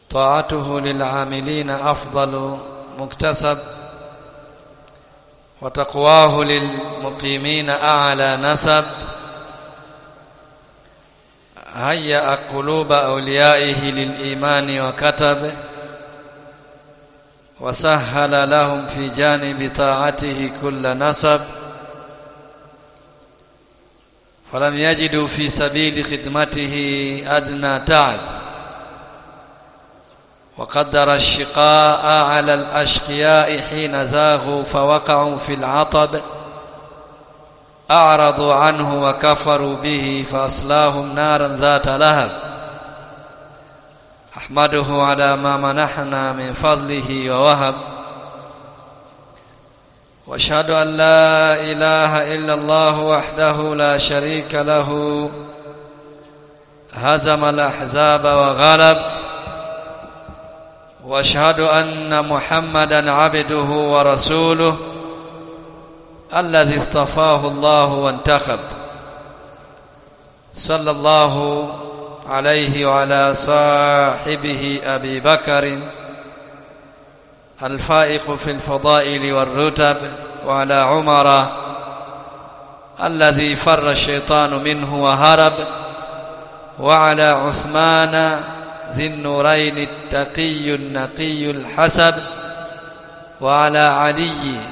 طاعته للعاملين أفضل مكتسب وتقواه للمقيمين أعلى نسب هيأ قلوب أوليائه للإيمان وكتب وسهل لهم في جانب طاعته كل نسب فلم يجدوا في سبيل خدمته أدنى تعب وقدر الشقاء على الأشقياء حين زاغوا فوقعوا في العطب أعرضوا عنه وكفروا به فأصلاهم نارا ذات لهب أحمده على ما منحنا من فضله ووهب واشهد ان لا اله الا الله وحده لا شريك له هزم الاحزاب وغلب واشهد ان محمدا عبده ورسوله الذي اصطفاه الله وانتخب صلى الله عليه وعلى صاحبه ابي بكر الفائق في الفضائل والرتب وعلى عمر الذي فر الشيطان منه وهرب وعلى عثمان ذي النورين التقي النقي الحسب وعلى علي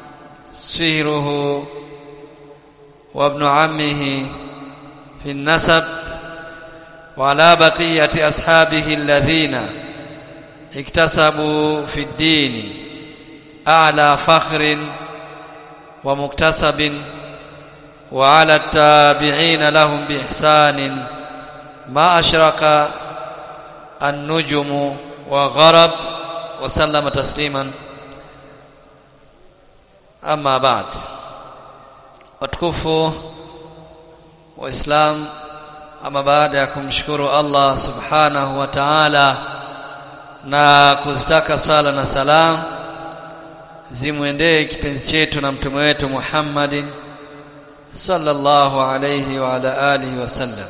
سهره وابن عمه في النسب وعلى بقية أصحابه الذين اكتسبوا في الدين أعلى فخر ومكتسب وعلى التابعين لهم بإحسان ما أشرق النجم وغرب وسلم تسليما أما بعد watukufu waislamu ama baada ya kumshukuru Allah subhanahu wa ta'ala na kuzitaka sala na salam zimwendee kipenzi chetu na mtume wetu Muhammadin sallallahu alayhi wa ala alihi wasallam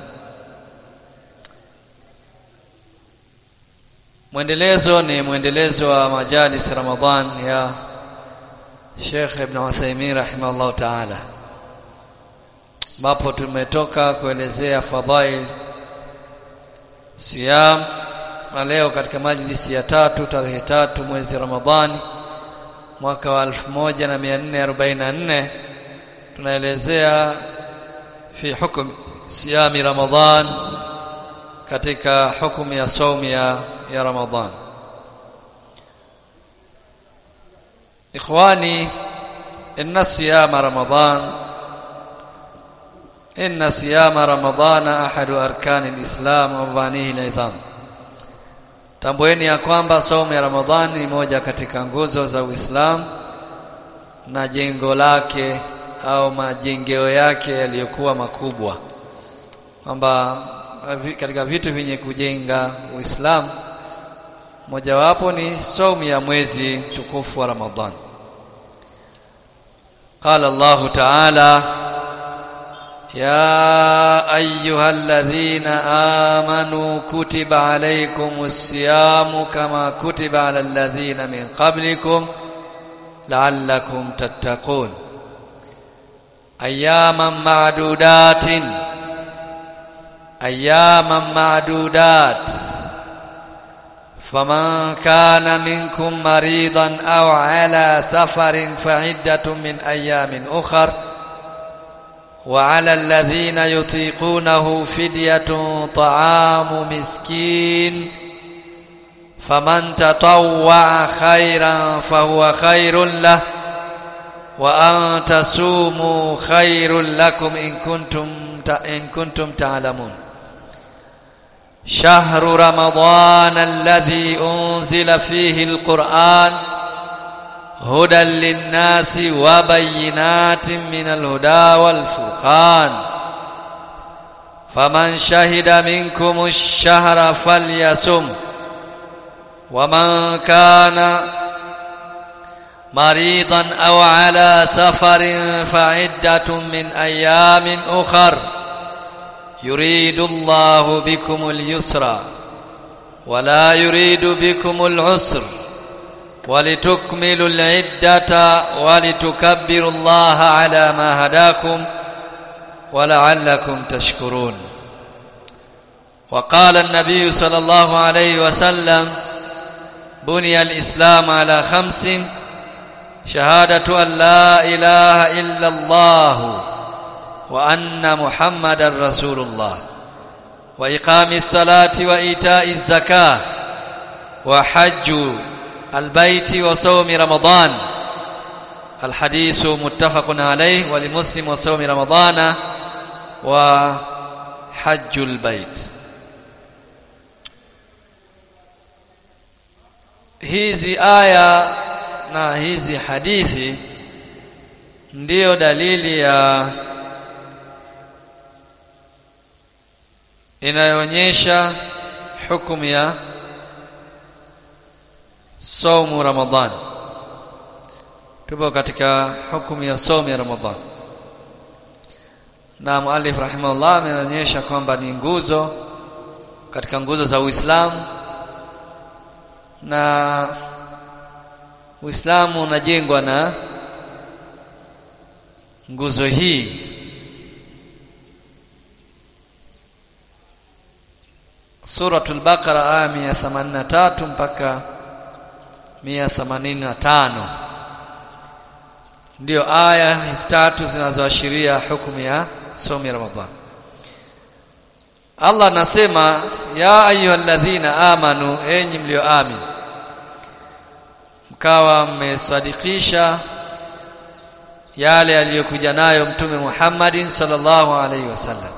mwendelezo ni mwendelezo wa majalis Ramadhan ya Sheikh Ibn Uthaymeen rahimahullah ta'ala ambapo tumetoka kuelezea fadhail siyam na leo katika majlisi ya tatu tarehe tatu mwezi Ramadhani mwaka wa 1444 tunaelezea fi hukum siyami Ramadhan katika hukumu ya saumu ya, ya Ramadhan ikhwani inna siyama Ramadhan inna siyama Ramadhan ahadu arkani alislam wa mabanihi alidham Tambueni ya kwamba saumu ya Ramadhani ni moja katika nguzo za Uislamu na jengo lake au majengeo yake yaliyokuwa makubwa, kwamba katika vitu vyenye kujenga Uislamu mojawapo ni saumu ya mwezi tukufu wa Ramadhani. Qala Allahu Ta'ala يا ايها الذين امنوا كتب عليكم الصيام كما كتب على الذين من قبلكم لعلكم تتقون اياما معدودات اياما معدودات فمن كان منكم مريضا او على سفر فعده من ايام اخر وعلى الذين يطيقونه فدية طعام مسكين فمن تطوع خيرا فهو خير له وأن تصوموا خير لكم إن كنتم إن كنتم تعلمون شهر رمضان الذي أنزل فيه القرآن هدى للناس وبينات من الهدى والفرقان فمن شهد منكم الشهر فليصم ومن كان مريضا او على سفر فعده من ايام اخر يريد الله بكم اليسر ولا يريد بكم العسر ولتكملوا العدة ولتكبروا الله على ما هداكم ولعلكم تشكرون وقال النبي صلى الله عليه وسلم بني الإسلام على خمس شهادة أن لا إله إلا الله وأن محمد رسول الله وإقام الصلاة وإيتاء الزكاة وحج البيت وصوم رمضان الحديث متفق عليه ولمسلم وصوم رمضان وحج البيت hizi aya na hizi hadithi ndiyo dalili ya inayoonyesha hukumu ya saumu Ramadhan. Tupo katika hukumu ya saumu ya Ramadhan, na muallif rahimahullah ameonyesha kwamba ni nguzo katika nguzo za Uislamu, na Uislamu unajengwa na nguzo hii Suratul Baqara aya 183 mpaka 185 ndio aya hizi tatu zinazoashiria hukumu ya somo ya Ramadhan. Allah anasema ya ayyuhalladhina amanu, enyi mlioamini, mkawa mmesadikisha yale aliyokuja nayo Mtume Muhammadin sallallahu alaihi wasallam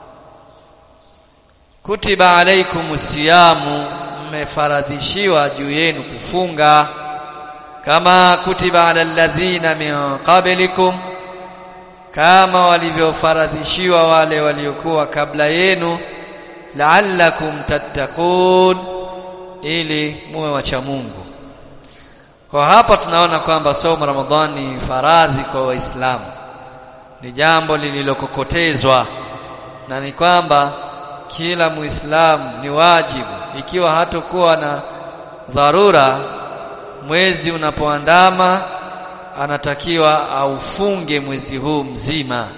kutiba alaikum siyamu, mmefaradhishiwa juu yenu kufunga, kama kutiba ala alladhina min qablikum, kama walivyofaradhishiwa wale waliokuwa kabla yenu, la'allakum tattaqun, ili muwe wacha Mungu. Kwa hapa tunaona kwamba somo Ramadhani ni faradhi kwa Waislamu, ni jambo lililokokotezwa na ni kwamba kila muislamu ni wajibu ikiwa hatokuwa na dharura mwezi unapoandama anatakiwa aufunge mwezi huu mzima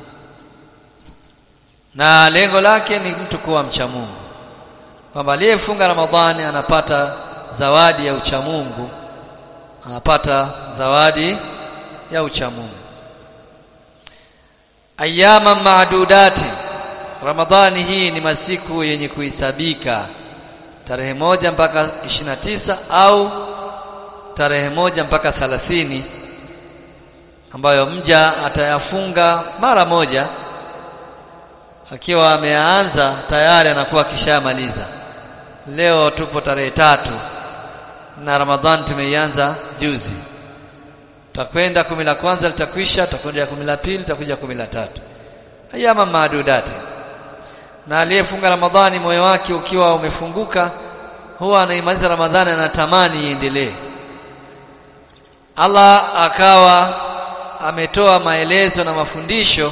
na lengo lake ni mtu kuwa mcha Mungu kwamba aliyefunga Ramadhani anapata zawadi ya uchamungu anapata zawadi ya uchamungu ayama maadudati Ramadhani hii ni masiku yenye kuhisabika tarehe moja mpaka ishirini tisa au tarehe moja mpaka thalathini ambayo mja atayafunga mara moja akiwa ameanza tayari anakuwa akishamaliza leo tupo tarehe tatu na Ramadhani tumeianza juzi tutakwenda kumi la kwanza litakwisha tutakwenda kumi la pili tutakuja kumi la tatu ayama maadudati na aliyefunga Ramadhani moyo wake ukiwa umefunguka huwa anaimaliza Ramadhani anatamani iendelee Allah akawa ametoa maelezo na mafundisho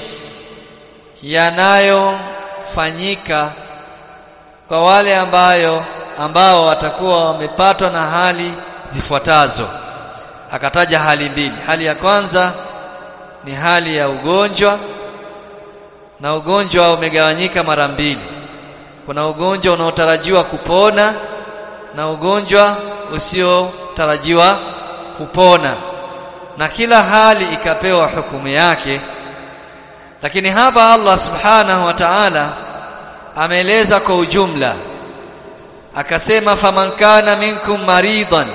yanayofanyika kwa wale ambayo ambao watakuwa wamepatwa na hali zifuatazo akataja hali mbili hali ya kwanza ni hali ya ugonjwa na ugonjwa umegawanyika mara mbili kuna ugonjwa unaotarajiwa kupona na ugonjwa usiotarajiwa kupona na kila hali ikapewa hukumu yake lakini hapa Allah subhanahu wa ta'ala ameeleza kwa ujumla akasema faman kana minkum maridan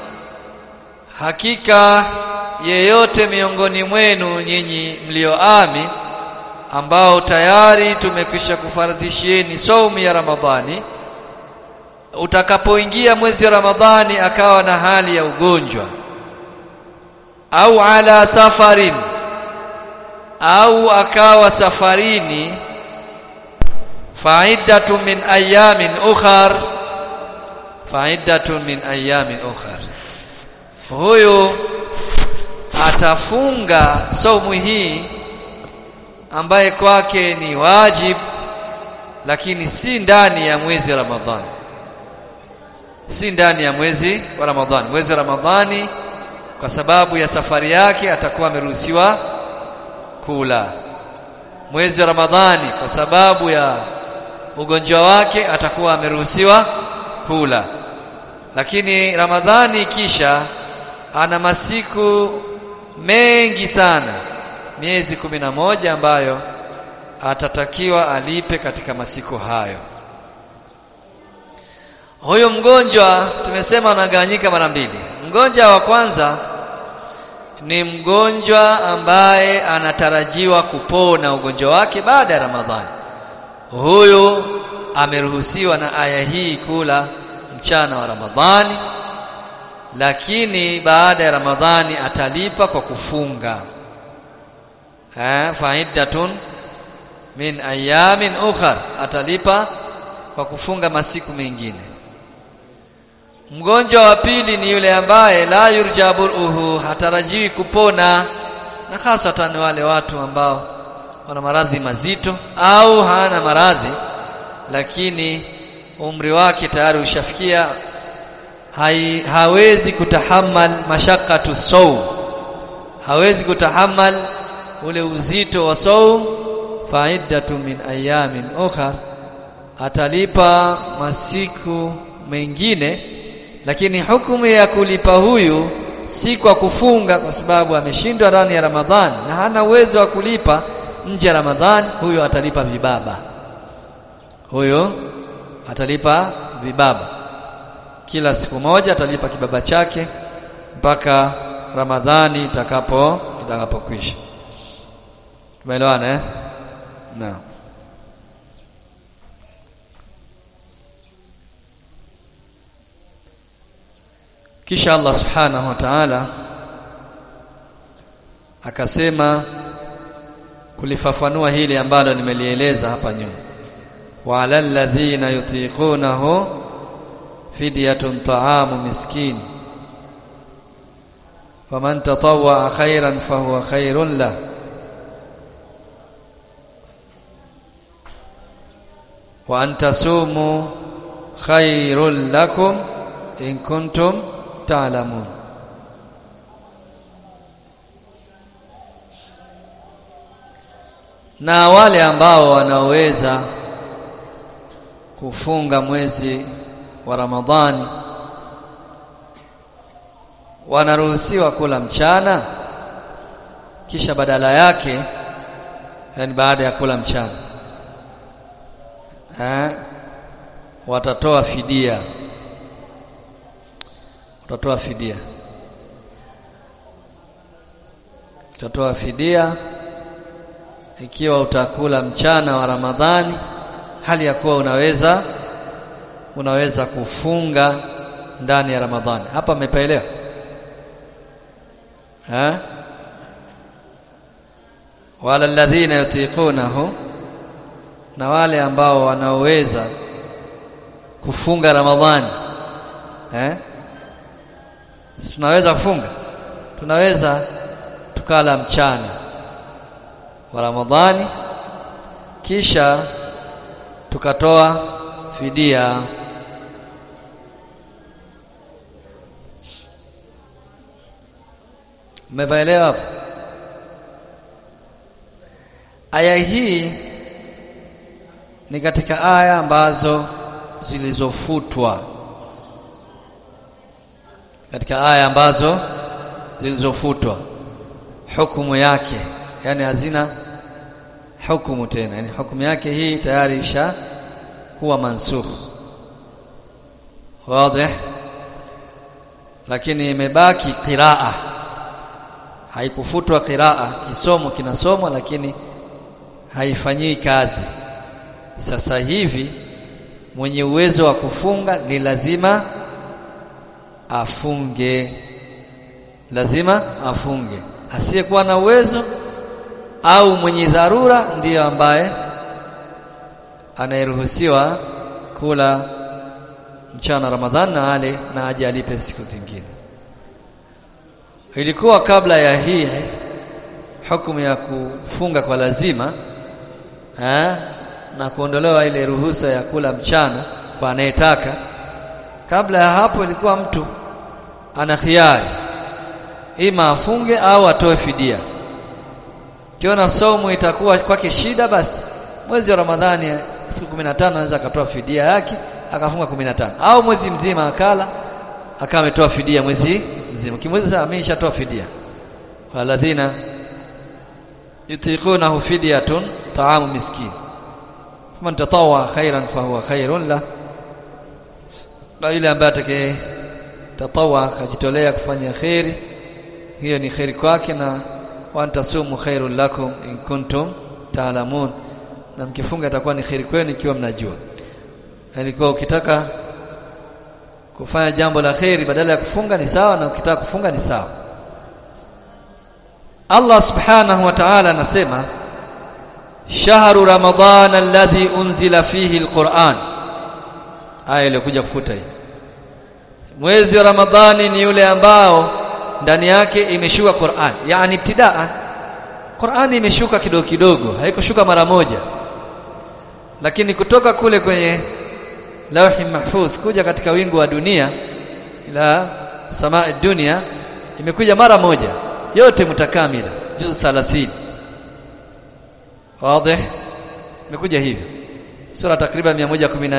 hakika yeyote miongoni mwenu nyinyi mlioamini ambao tayari tumekwisha kufaradhishieni saumu ya Ramadhani utakapoingia mwezi wa Ramadhani akawa na hali ya ugonjwa au ala safarin au akawa safarini fa'iddatu min ayamin ukhar fa'iddatu min ayamin ukhar huyu atafunga saumu hii ambaye kwake ni wajib lakini si ndani ya mwezi Ramadhani si ndani ya mwezi wa Ramadhani mwezi wa Ramadhani kwa sababu ya safari yake atakuwa ameruhusiwa kula mwezi wa Ramadhani kwa sababu ya ugonjwa wake atakuwa ameruhusiwa kula lakini Ramadhani kisha ana masiku mengi sana miezi kumi na moja ambayo atatakiwa alipe katika masiku hayo huyo mgonjwa tumesema anagawanyika mara mbili mgonjwa wa kwanza ni mgonjwa ambaye anatarajiwa kupona ugonjwa wake baada ya Ramadhani huyo ameruhusiwa na aya hii kula mchana wa Ramadhani lakini baada ya Ramadhani atalipa kwa kufunga eh faidatun min ayamin ukhar atalipa kwa kufunga masiku mengine mgonjwa wa pili ni yule ambaye la yurjaburuhu hatarajiwi kupona na hasatan wale watu ambao wana maradhi mazito au hana maradhi lakini umri wake tayari ushafikia hai, hawezi kutahamal mashakatu saum hawezi kutahamal ule uzito wa saum faidatu min ayamin ukhar atalipa masiku mengine lakini hukumu ya kulipa huyu si kwa kufunga kwa sababu ameshindwa ndani ya Ramadhani na hana uwezo wa kulipa nje ya Ramadhani huyo atalipa vibaba huyo atalipa vibaba kila siku moja atalipa kibaba chake mpaka Ramadhani itakapo itakapokwisha tumeelewana eh naam kisha Allah subhanahu wa ta'ala akasema kulifafanua hili ambalo nimelieleza hapa nyuma wa alal ladhina yutiqunahu fidyatun ta'amu miskin faman tatawwa khairan fahuwa khairun lah wa an tasumu khairul lakum in kuntum ta'lamun na wale ambao wanaweza kufunga mwezi wa Ramadhani wanaruhusiwa kula mchana kisha badala yake yani baada ya kula mchana eh watatoa fidia utatoa fidia utatoa fidia ikiwa utakula mchana wa Ramadhani hali ya kuwa unaweza unaweza kufunga ndani ya Ramadhani hapa mmepaelewa eh wala alladhina yutiqunahu na wale ambao wanaoweza kufunga Ramadhani eh tunaweza kufunga tunaweza tukala mchana wa Ramadhani kisha tukatoa fidia Mmeelewa hapo Aya hii ni katika aya ambazo zilizofutwa katika aya ambazo zilizofutwa hukumu yake yani hazina hukumu tena yani hukumu yake hii tayari isha kuwa mansukh wazi lakini imebaki qiraa haikufutwa qiraa kisomo kinasomwa lakini haifanyii kazi sasa hivi mwenye uwezo wa kufunga ni lazima afunge lazima afunge asiyekuwa na uwezo au mwenye dharura ndiyo ambaye anayeruhusiwa kula mchana Ramadhan na ale na aje alipe siku zingine ilikuwa kabla ya hii hukumu ya kufunga kwa lazima eh, na kuondolewa ile ruhusa ya kula mchana kwa anayetaka kabla ya hapo ilikuwa mtu ana khiari ima afunge au atoe fidia kiona saumu itakuwa kwake shida basi mwezi wa Ramadhani siku 15 anaweza akatoa fidia yake akafunga 15 au mwezi mzima akala akawa ametoa fidia mwezi mzima kimwezi sasa ameshatoa fidia waladhina yutiqunahu fidyatun ta'amu miskin man tatawwa khairan fahuwa khairun la na ile ambaye atakaye tatawwa akajitolea kufanya khairi hiyo ni khairi kwake na wantasumu khairul lakum in kuntum ta'lamun na mkifunga itakuwa ni khairi kwenu ikiwa mnajua yani kwa ukitaka kufanya jambo la khairi badala ya kufunga ni sawa na ukitaka kufunga ni sawa Allah subhanahu wa ta'ala anasema shahru ramadan alladhi unzila fihi alquran aya iliyokuja kufuta hii mwezi wa ramadhani ni yule ambao ndani yake imeshuka Qur'an yani ibtidaan Qur'an imeshuka kidogo kidogo haikushuka mara moja lakini kutoka kule kwenye lauhi mahfudh kuja katika wingu wa dunia ila samaa dunia imekuja mara moja yote mutakamila juz 30 wazi imekuja hivyo sura takriban 114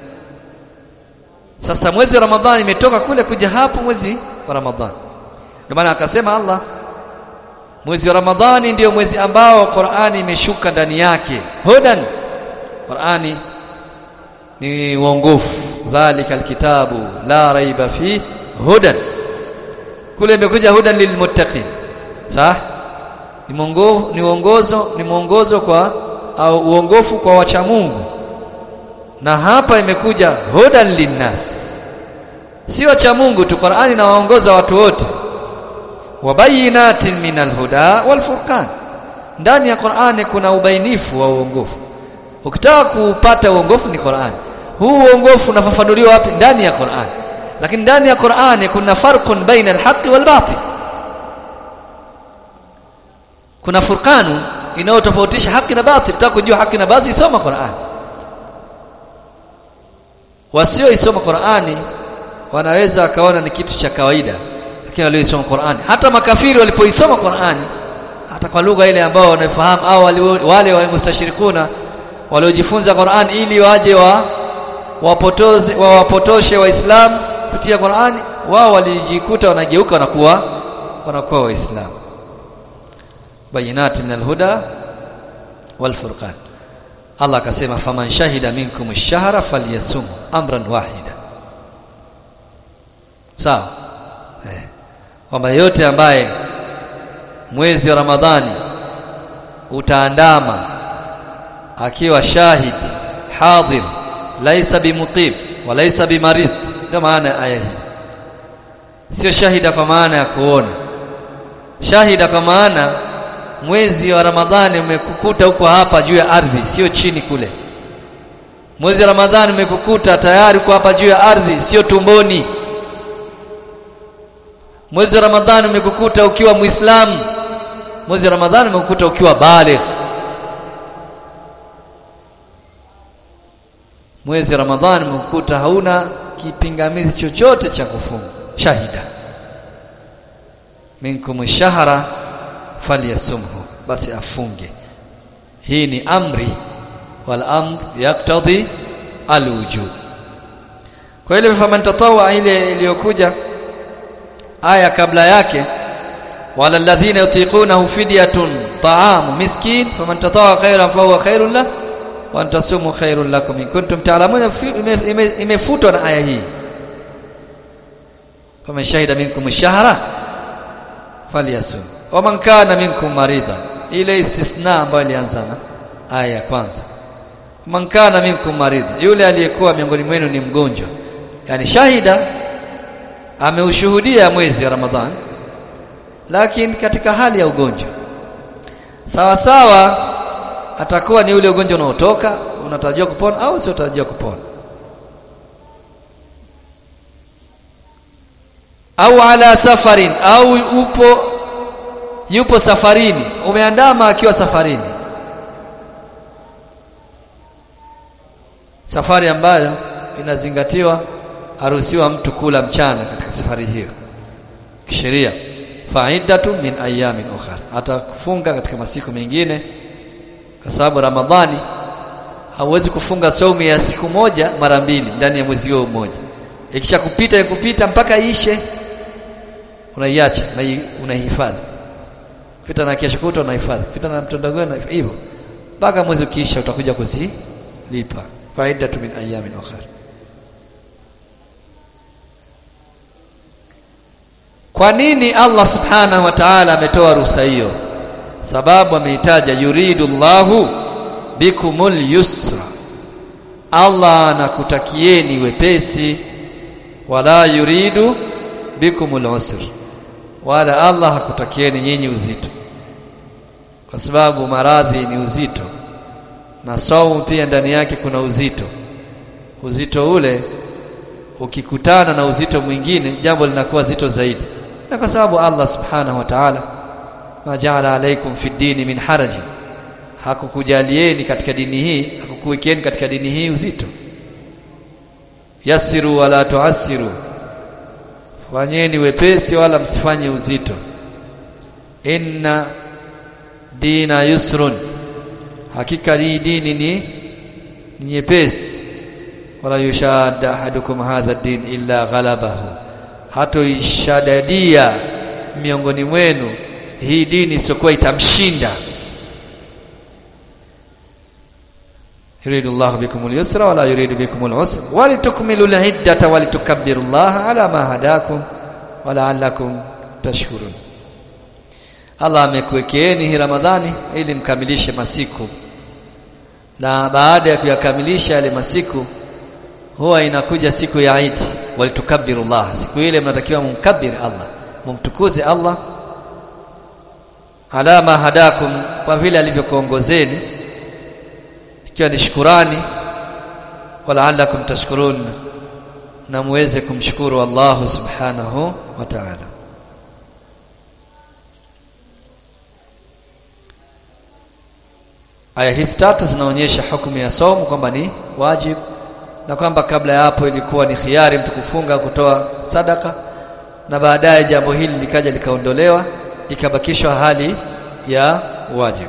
sasa mwezi wa ramadhani imetoka kule kuja hapo mwezi wa ramadhani ndio maana akasema Allah mwezi wa ramadhani ndio mwezi ambao Qur'ani imeshuka ndani yake hudan Qur'ani ni uongofu dhalika alkitabu la raiba fi hudan kule imekuja hudan lilmuttaqin sawa ni mwongozo ni uongozo ni mwongozo kwa au uongofu kwa wacha Mungu na hapa imekuja hudan linnas si wacha Mungu tu Qur'ani inawaongoza watu wote wabayinatin minal huda wal furqan ndani ya Qur'ani kuna ubainifu wa uongofu ukitaka kupata uongofu ni Qur'ani huu uongofu unafafanuliwa wapi ndani ya Qur'an lakini ndani ya Qur'ani kuna farqun baina al-haqqi wal batil kuna furqanu inayotofautisha haki na batil utaka kujua haki na batil soma Qur'an wasio isoma Qur'ani wanaweza wakaona ni kitu cha kawaida lakini walioisoma Qur'ani hata makafiri walipoisoma Qur'ani hata kwa lugha ile ambao wanafahamu au wale wale mustashirikuna waliojifunza Qur'an ili waje wa wapotoze wawapotoshe waislamu kupitia Qur'ani wao walijikuta wanageuka wanakuwa wanakuwa waislamu bayinat min alhuda wal furqan Allah akasema faman shahida minkum ash-shahra falyasum amran wahida sawa eh kwamba yote ambaye mwezi wa Ramadhani utaandama akiwa shahid hadhir laisa bimuqim wa laisa bimarid ndio maana aya hii sio shahida kwa maana ya kuona shahida kwa maana mwezi wa Ramadhani umekukuta huko hapa juu ya ardhi sio chini kule mwezi wa Ramadhani umekukuta tayari uko hapa juu ya ardhi sio tumboni mwezi wa Ramadhani umekukuta ukiwa muislamu mwezi wa Ramadhani umekukuta ukiwa baligh mwezi wa Ramadhani umekukuta hauna kipingamizi chochote cha kufunga shahida minkum shahra falyasumhu basi afunge hii ni amri wal amr yaktadhi alwujub kwa ile faman tatawa ile iliyokuja aya kabla yake wala alladhina yutiqunahu fidyatun ta'am miskin faman tatawa khairan fahuwa khairun lahu wa antasumu khairul lakum in kuntum ta'lamun imefutwa na aya hii faman shahida minkum ash-shahra falyasum wa man kana minkum maridan ile istithna ambayo ilianza na aya ya kwanza man kana minkum maridan yule aliyekuwa miongoni mwenu ni mgonjwa yani shahida ameushuhudia mwezi wa Ramadhan lakini katika hali ya ugonjwa sawa sawa atakuwa ni ule ugonjwa unaotoka unatarajiwa kupona au sio unatarajiwa kupona au ala safarin au upo yupo safarini umeandama akiwa safarini safari ambayo inazingatiwa haruhusiwa mtu kula mchana katika safari hiyo kisheria faidatu min ayamin ukhra atafunga katika masiku mengine kwa sababu ramadhani hauwezi kufunga saumu ya siku moja mara mbili ndani ya mwezi huo mmoja ikisha kupita ikupita mpaka ishe unaiacha unaihifadhi pita na kesho kutwa unahifadhi pita na mtondogoo na hivyo mpaka mwezi ukiisha utakuja kuzilipa faidatu min ayamin ukhra kwa nini Allah subhanahu wa ta'ala ametoa ruhusa hiyo sababu ameitaja yuridu Allahu bikumul yusra Allah anakutakieni wepesi wala yuridu bikumul usr wala Allah hakutakieni nyinyi uzito kwa sababu maradhi ni uzito na saumu pia ndani yake kuna uzito uzito ule ukikutana na uzito mwingine jambo linakuwa zito zaidi na kwa sababu Allah subhanahu wa ta'ala ma ja'ala alaykum fi dini min haraji hakukujalieni katika dini hii hakukuwekeni katika dini hii uzito yasiru wala tuasiru fanyeni wepesi wala msifanye uzito inna dina yusrun hakika hii dini ni nyepesi wala yushadda ahadukum hadha din illa ghalabahu hatoishadadia miongoni mwenu hii dini isiyokuwa itamshinda yuridu Allahu bikum al-yusra wala yuridu bikum al-usra walitukmilu al-iddata walitukabbiru Allah ala ma hadakum wala'allakum tashkurun Allah amekuwekeeni hii Ramadhani ili mkamilishe masiku na baada ya kuyakamilisha yale masiku huwa inakuja siku ya Eid walitukabbiru Allah siku ile mnatakiwa mumkabir Allah mumtukuze Allah ala ma hadakum kwa vile alivyokuongozeni ikiwa ni shukurani walaalakum tashkurun na muweze kumshukuru Allah subhanahu wa ta'ala aya hizi tatu zinaonyesha hukumu ya somo kwamba ni wajib na kwamba kabla ya hapo ilikuwa ni khiari mtu kufunga kutoa sadaka na baadaye jambo hili likaja likaondolewa ikabakishwa hali ya wajib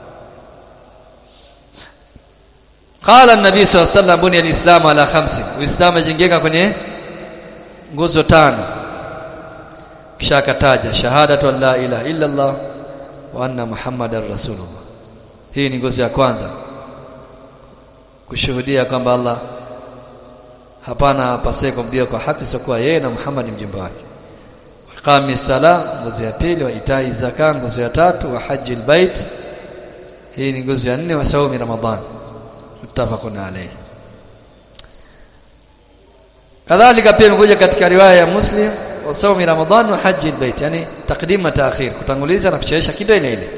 qala an-nabi sallallahu alayhi wasallam bunya al-islam ala khamsin uislamu ajengeka kwenye nguzo tano kisha akataja shahadatu an la ilaha illa allah wa anna muhammadar rasulullah hii ni nguzo ya kwanza kushuhudia kwamba Allah hapana apasaye kumdia kwa haki isiyokuwa yeye na Muhammad mjumbe wake iqami sala nguzo ya pili wa itai zaka nguzo ya tatu wa haji albayt hii ni nguzo ya nne wa saumi ramadhan muttafaqun alayhi kadhalika pia imekuja katika riwaya ya muslim wa saumi ramadhan wa haji albayt yani taqdim na taakhir kutanguliza na kuchelewesha kidogo ile ile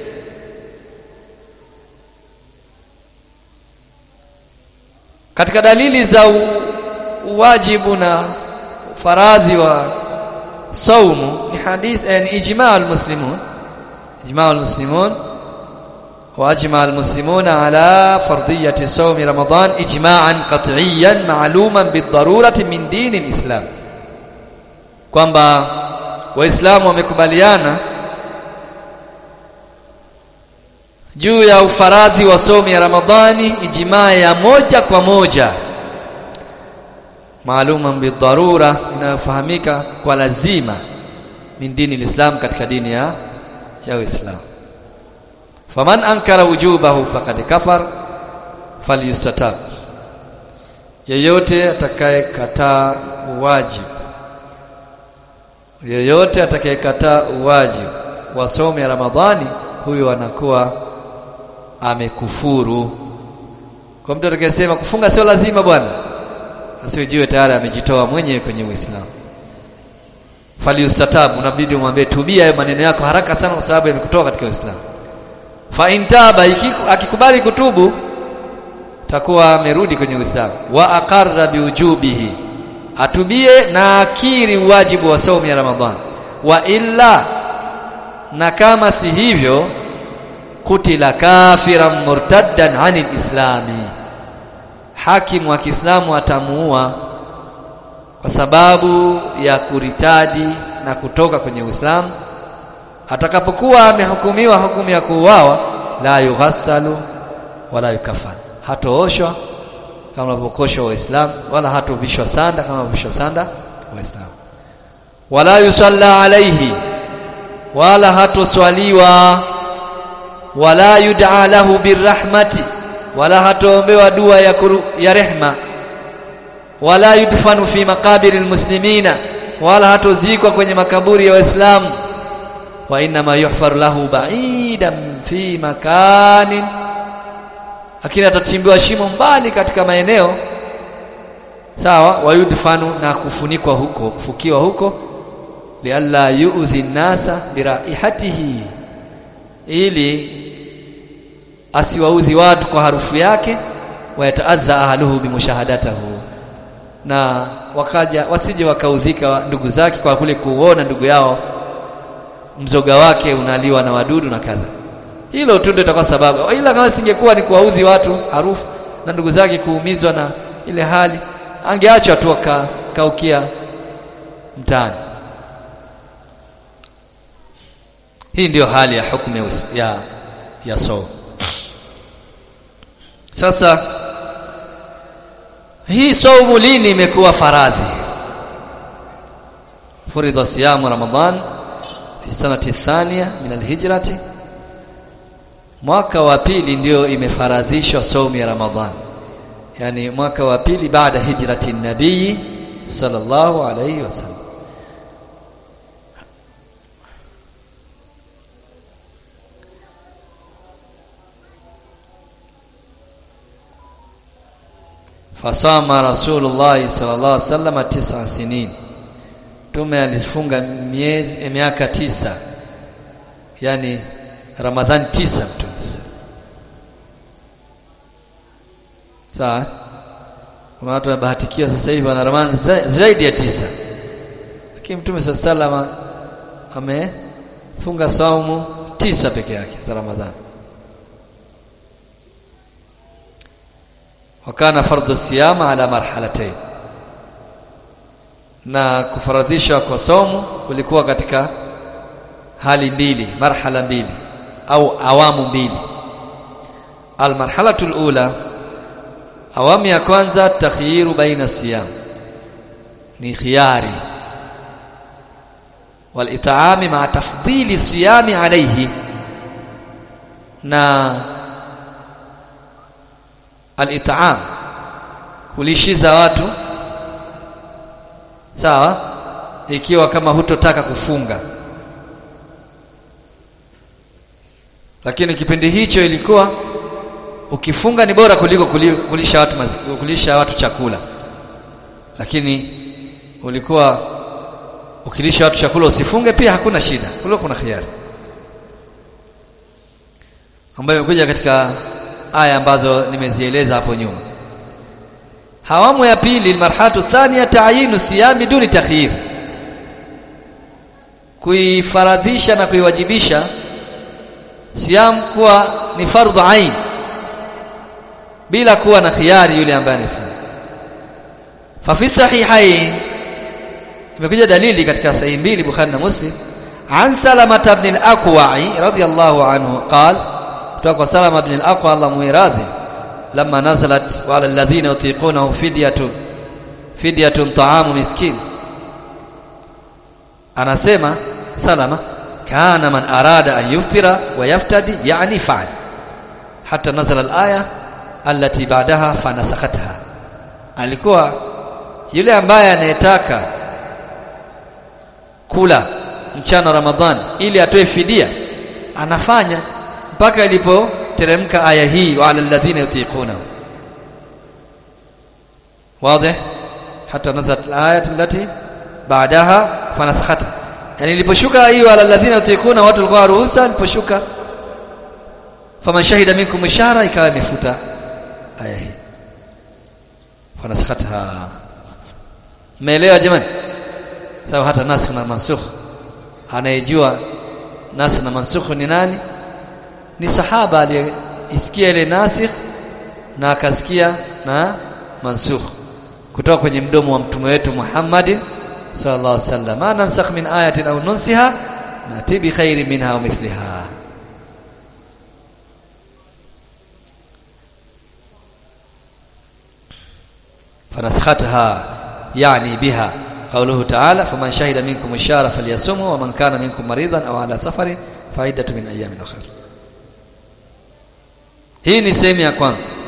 katika dalili za wajibu na faradhi wa saumu ni hadith eh, ni ijma' al-muslimun ijma' al-muslimun واجمع المسلمون على فرضيه صوم رمضان اجماعا قطعيا معلوما بالضروره من دين الاسلام kwamba waislamu wamekubaliana juu ya ufaradhi wa somo ya Ramadhani ijmaa ya moja kwa moja maaluma bidharura inayofahamika kwa lazima min dini lislam katika dini ya ya Uislamu faman ankara wujubahu faqad kafar falyustatab yeyote atakayekataa wajibu yeyote atakayekataa wajibu wa somo ya Ramadhani huyo anakuwa amekufuru kwa mtu atakayesema kufunga sio lazima bwana asijiwe tayari amejitoa mwenyewe kwenye Uislamu faliustatabu unabidi umwambie tubia hayo maneno yako haraka sana kwa sababu yamekutoa katika Uislamu fa intaba akikubali kutubu takuwa amerudi kwenye Uislamu wa aqarra biujubihi atubie na akiri wajibu wa saumu ya Ramadhani wa illa na kama si hivyo kutila kafiran murtaddan anil islami hakimu wa Kiislamu atamuua kwa sababu ya kuritadi na kutoka kwenye Uislamu atakapokuwa amehukumiwa hukumu ya kuuawa la yughassalu wala yukafan hatooshwa kama wanavyokoshwa waislamu wala hatovishwa sanda kama wanavyovishwa sanda waislamu wala yusalla alaihi wala hatoswaliwa wala yud'a lahu birahmati wala hatoombewa dua ya, kuru, ya rehma wala yudfanu fi makabiri almuslimina wala hatozikwa kwenye makaburi ya waislamu wa inma yuhfaru lahu ba'idan fi makanin lakini atachimbiwa shimo mbali katika maeneo sawa wayudfanu na kufunikwa huko kufukiwa huko lialla yu'dhi nasa biraihatihi ili asiwaudhi watu kwa harufu yake wayataadha ahluhu bimushahadatahu na wakaja wasije wakaudhika ndugu zake kwa kule kuona ndugu yao mzoga wake unaliwa na wadudu na kadha hilo tu ndio itakuwa sababu ila kama singekuwa ni kuwaudhi watu harufu na ndugu zake kuumizwa na ile hali angeachwa tu akaukia mtaani hii ndiyo hali ya hukumu ya, ya, ya so sasa hii saumu lini imekuwa faradhi furidha siyamu ramadan fi sanati thania min alhijrati mwaka wa pili ndio imefaradhishwa saumu ya ramadhan yani mwaka wa pili baada hijrati nabii sallallahu alayhi wasallam fasama rasulullah sallallahu alaihi wasallam tisa sinin tume alifunga miezi miaka tisa yani ramadhan tisa mtume sawa kuna watu wanabahatikia sasa hivi wana ramadhan zaidi ya tisa lakini mtume sallallahu alaihi amefunga saumu tisa peke yake za ramadhani wakana fardhu siyama ala marhalatayn na kufaradhishwa kwa somo kulikuwa katika hali mbili marhala mbili au awamu mbili almarhalatu alula awamu ya kwanza takhyiru baina siyam ni khiyari والإطعام مع تفضيل الصيام عليه na al-it'am kulishiza watu sawa ikiwa kama hutotaka kufunga lakini kipindi hicho ilikuwa ukifunga ni bora kuliko kulisha watu kulisha watu chakula lakini ulikuwa ukilisha watu chakula usifunge pia hakuna shida kulikuwa kuna khiari ambayo imekuja katika aya ambazo nimezieleza hapo nyuma hawamu ya pili marhatu thania ta'yinu siyami duni takhyir kuifaradhisha na kuiwajibisha siyam kuwa ni fardhu ain bila kuwa na khiari yule ambaye anafunga fa fi sahihain imekuja dalili katika sahihi mbili Bukhari na Muslim an Salama ibn al-Aqwa'i radiyallahu anhu qala kutoka kwa Salama ibn al-Aqwa Allah muiradhi lama nazalat wala alladhina yutiqunahu fidyatun fidyatun ta'amu miskin anasema Salama kana man arada an yuftira wa yaftadi yani fa'al hatta nazala al-aya allati ba'daha fanasakhatha alikuwa yule ambaye anayetaka kula mchana Ramadhani ili atoe fidia anafanya mpaka ilipoteremka aya hii wa alladhina yutiquna wazi hata nazalat alayat allati baadaha fanasakhata yani iliposhuka hiyo alladhina yutiquna watu walikuwa ruhusa iliposhuka faman shahida minkum ishara ikawa imefuta aya hii fanasakhata meelewa jamani sababu hata nasikh na mansukh anayejua nasikh na mansukh ni nani ni sahaba aliyesikia ile nasikh na akasikia na mansukh kutoka kwenye mdomo wa mtume wetu Muhammad sallallahu alaihi wasallam ma nansakh min ayatin aw nunsiha nati bi khairin minha aw mithliha فنسختها يعني بها قوله تعالى فمن شهد منكم الشهر فليصمه ومن كان منكم مريضا او على سفر فعدة من ايام اخرى hii ni sehemu ya kwanza